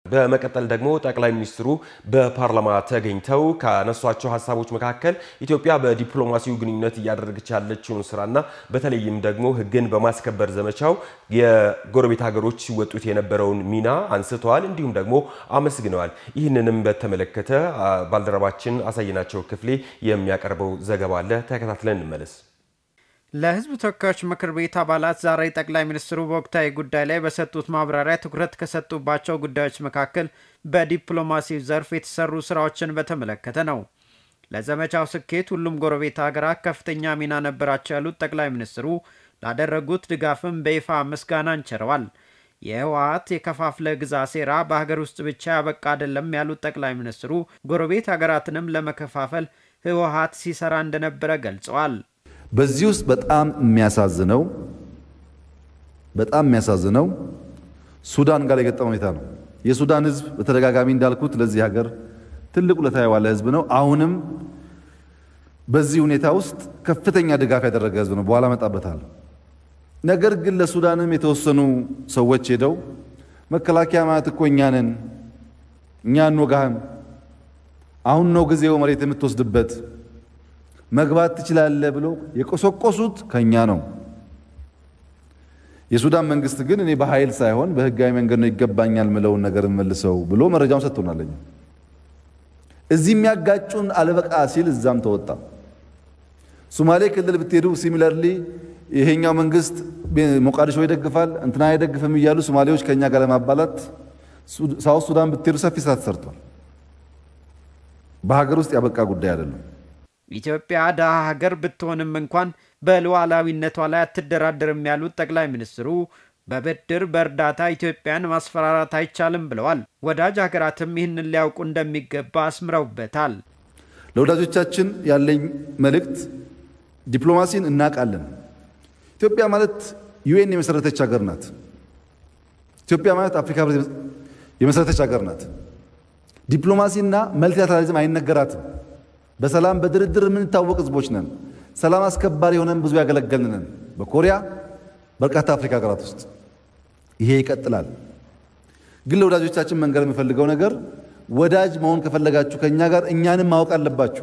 በመቀጠል ደግሞ ጠቅላይ ሚኒስትሩ በፓርላማ ተገኝተው ካነሷቸው ሀሳቦች መካከል ኢትዮጵያ በዲፕሎማሲው ግንኙነት እያደረገች ያለችውን ስራና በተለይም ደግሞ ሕግን በማስከበር ዘመቻው የጎረቤት ሀገሮች ሲወጡት የነበረውን ሚና አንስተዋል። እንዲሁም ደግሞ አመስግነዋል። ይህንንም በተመለከተ ባልደረባችን አሳየናቸው ክፍሌ የሚያቀርበው ዘገባ አለ። ተከታትለን እንመለስ። ለህዝብ ተወካዮች ምክር ቤት አባላት ዛሬ ጠቅላይ ሚኒስትሩ በወቅታዊ ጉዳይ ላይ በሰጡት ማብራሪያ ትኩረት ከሰጡባቸው ጉዳዮች መካከል በዲፕሎማሲው ዘርፍ የተሰሩ ስራዎችን በተመለከተ ነው። ለዘመቻው ስኬት ሁሉም ጎረቤት ሀገራት ከፍተኛ ሚና ነበራቸው ያሉት ጠቅላይ ሚኒስትሩ ላደረጉት ድጋፍም በይፋ ምስጋና እንቸረዋል። የህወሀት የከፋፍለ ግዛ ሴራ በሀገር ውስጥ ብቻ ያበቃ አይደለም ያሉት ጠቅላይ ሚኒስትሩ ጎረቤት ሀገራትንም ለመከፋፈል ህወሀት ሲሰራ እንደነበረ ገልጸዋል። በዚህ ውስጥ በጣም የሚያሳዝነው በጣም የሚያሳዝነው ሱዳን ጋር የገጠመው ሁኔታ ነው። የሱዳን ህዝብ በተደጋጋሚ እንዳልኩት ለዚህ ሀገር ትልቅ ውለታ የዋለ ህዝብ ነው። አሁንም በዚህ ሁኔታ ውስጥ ከፍተኛ ድጋፍ ያደረገ ህዝብ ነው። በኋላ መጣበታል። ነገር ግን ለሱዳንም የተወሰኑ ሰዎች ሄደው መከላከያ ማለት እኮ እኛ ነን፣ እኛ እንወጋህም፣ አሁን ነው ጊዜው መሬት የምትወስድበት መግባት ትችላለህ ብሎ የቆሰቆሱት ከኛ ነው። የሱዳን መንግስት ግን እኔ በኃይል ሳይሆን በህጋዊ መንገድ ነው ይገባኛል ምለውን ነገር መልሰው ብሎ መረጃውን ሰጥቶናል። እዚህ የሚያጋጩን አለበቃ ሲል እዛም ተወጣ። ሶማሌ ክልል ብትሄዱ ሲሚለርሊ ይሄኛው መንግስት ሞቃዲሾ ይደግፋል እንትና አይደግፍም እያሉ ሶማሌዎች ከኛ ጋር ለማባላት ሳውት ሱዳን ብትሄዱ ሰፊ ስራ ተሰርቷል። በሀገር ውስጥ ያበቃ ጉዳይ አይደለም። ኢትዮጵያ ድሃ ሀገር ብትሆንም እንኳን በሉዓላዊነቷ ላይ አትደራደርም ያሉት ጠቅላይ ሚኒስትሩ በብድር በእርዳታ ኢትዮጵያን ማስፈራራት አይቻልም ብለዋል። ወዳጅ ሀገራትም ይህንን ሊያውቁ እንደሚገባ አስምረውበታል። ለወዳጆቻችን ያለኝ መልእክት ዲፕሎማሲን እናውቃለን። ኢትዮጵያ ማለት ዩኤን የመሰረተች ሀገር ናት። ኢትዮጵያ ማለት አፍሪካ ህብረት የመሰረተች ሀገር ናት። ዲፕሎማሲና መልቲላተራሊዝም አይነገራትም። በሰላም በድርድር የምንታወቅ ህዝቦች ነን። ሰላም አስከባሪ የሆነን ብዙ ያገለገልን ነን። በኮሪያ በርካታ አፍሪካ ሀገራት ውስጥ ይሄ ይቀጥላል። ግን ለወዳጆቻችን መንገር የምፈልገው ነገር ወዳጅ መሆን ከፈለጋችሁ ከእኛ ጋር እኛንም ማወቅ አለባችሁ።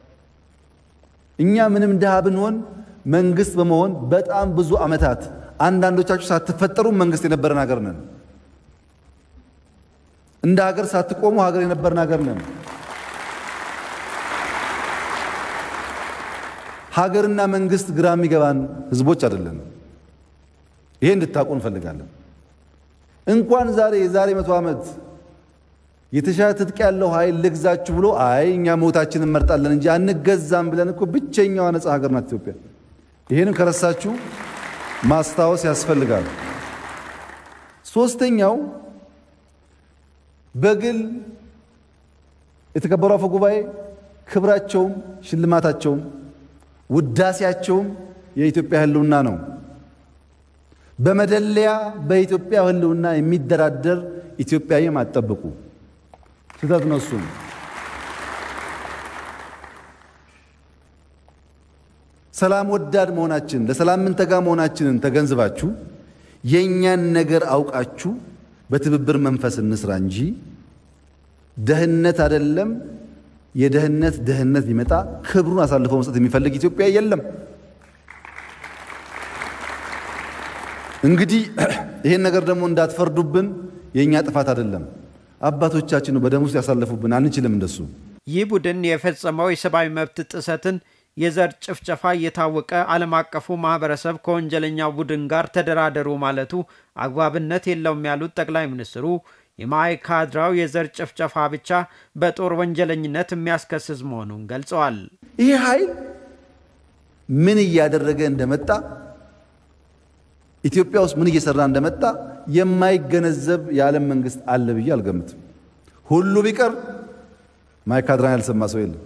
እኛ ምንም ድሃ ብንሆን መንግስት በመሆን በጣም ብዙ ዓመታት አንዳንዶቻችሁ ሳትፈጠሩ መንግስት የነበረን ሀገር ነን። እንደ ሀገር ሳትቆሙ ሀገር የነበርን ሀገር ነን። ሀገርና መንግስት ግራ የሚገባን ህዝቦች አይደለም። ይሄ እንድታውቁ እንፈልጋለን። እንኳን ዛሬ የዛሬ መቶ ዓመት የተሻለ ትጥቅ ያለው ኃይል ልግዛችሁ ብሎ አይ እኛ ሞታችንን እንመርጣለን እንጂ አንገዛም ብለን እኮ ብቸኛዋ ነፃ ሀገር ናት ኢትዮጵያ። ይህንም ከረሳችሁ ማስታወስ ያስፈልጋል። ሶስተኛው በግል የተከበሩ አፈ ጉባኤ ክብራቸውም ሽልማታቸውም ውዳሴያቸውም የኢትዮጵያ ህልውና ነው። በመደለያ በኢትዮጵያ ህልውና የሚደራደር ኢትዮጵያዊም አጠብቁ። ስህተት ነው። እሱም ሰላም ወዳድ መሆናችን ለሰላም ምንተጋ መሆናችንን ተገንዝባችሁ የእኛን ነገር አውቃችሁ በትብብር መንፈስ እንስራ እንጂ ደህንነት አይደለም የደህንነት ደህንነት ቢመጣ ክብሩን አሳልፎ መስጠት የሚፈልግ ኢትዮጵያ የለም። እንግዲህ ይሄን ነገር ደግሞ እንዳትፈርዱብን፣ የእኛ ጥፋት አይደለም። አባቶቻችን በደም ውስጥ ያሳለፉብን፣ አንችልም እንደሱ። ይህ ቡድን የፈጸመው የሰብአዊ መብት ጥሰትን፣ የዘር ጭፍጨፋ እየታወቀ ዓለም አቀፉ ማህበረሰብ ከወንጀለኛው ቡድን ጋር ተደራደሩ ማለቱ አግባብነት የለውም ያሉት ጠቅላይ ሚኒስትሩ የማይካድራው የዘር ጭፍጨፋ ብቻ በጦር ወንጀለኝነት የሚያስከስስ መሆኑን ገልጸዋል። ይህ ኃይል ምን እያደረገ እንደመጣ ኢትዮጵያ ውስጥ ምን እየሰራ እንደመጣ የማይገነዘብ የዓለም መንግስት አለ ብዬ አልገምትም። ሁሉ ቢቀር ማይካድራን ያልሰማ ሰው የለም።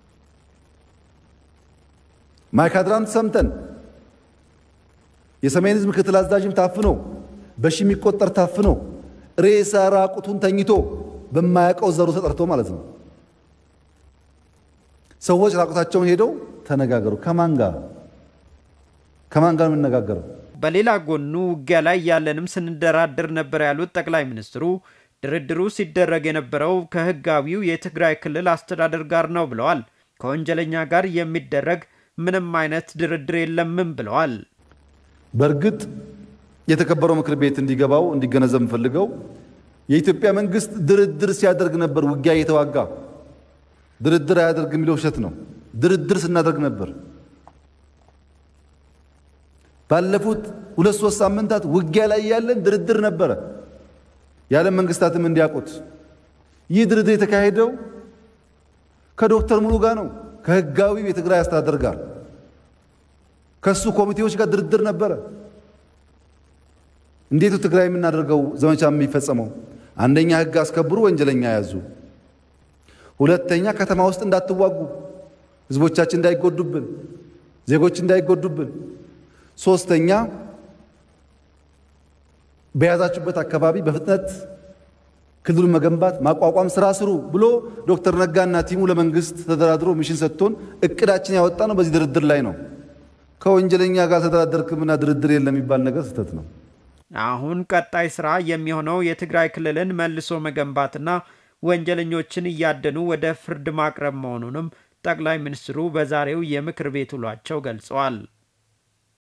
ማይካድራን ሰምተን የሰሜን ህዝብ ምክትል አዛዥም ታፍኖ በሺ የሚቆጠር ታፍኖ ሬሳ ራቁቱን ተኝቶ በማያውቀው ዘሩ ተጠርቶ ማለት ነው። ሰዎች ራቁታቸውን ሄደው ተነጋገሩ። ከማን ጋር ከማን ጋር የምነጋገረው? በሌላ ጎኑ ውጊያ ላይ ያለንም ስንደራደር ነበር ያሉት ጠቅላይ ሚኒስትሩ ድርድሩ ሲደረግ የነበረው ከህጋዊው የትግራይ ክልል አስተዳደር ጋር ነው ብለዋል። ከወንጀለኛ ጋር የሚደረግ ምንም አይነት ድርድር የለምም ብለዋል። በእርግጥ የተከበረው ምክር ቤት እንዲገባው እንዲገነዘብ የምፈልገው የኢትዮጵያ መንግስት ድርድር ሲያደርግ ነበር ውጊያ እየተዋጋ ድርድር አያደርግ የሚለው ውሸት ነው። ድርድር ስናደርግ ነበር። ባለፉት ሁለት ሶስት ሳምንታት ውጊያ ላይ ያለን ድርድር ነበረ። የዓለም መንግስታትም እንዲያውቁት ይህ ድርድር የተካሄደው ከዶክተር ሙሉ ጋር ነው፣ ከህጋዊው የትግራይ አስተዳደር ጋር ከሱ ኮሚቴዎች ጋር ድርድር ነበረ። እንዴት ትግራይ የምናደርገው ዘመቻ የሚፈጸመው? አንደኛ ህግ አስከብሩ፣ ወንጀለኛ ያዙ። ሁለተኛ ከተማ ውስጥ እንዳትዋጉ፣ ህዝቦቻችን እንዳይጎዱብን፣ ዜጎች እንዳይጎዱብን። ሶስተኛ በያዛችሁበት አካባቢ በፍጥነት ክልሉን መገንባት ማቋቋም ስራ ስሩ ብሎ ዶክተር ነጋና ቲሙ ለመንግስት ተደራድሮ ሚሽን ሰጥቶን እቅዳችን ያወጣ ነው። በዚህ ድርድር ላይ ነው። ከወንጀለኛ ጋር ተደራደርክምና ድርድር የለም የሚባል ነገር ስህተት ነው። አሁን ቀጣይ ስራ የሚሆነው የትግራይ ክልልን መልሶ መገንባትና ወንጀለኞችን እያደኑ ወደ ፍርድ ማቅረብ መሆኑንም ጠቅላይ ሚኒስትሩ በዛሬው የምክር ቤት ውሏቸው ገልጸዋል።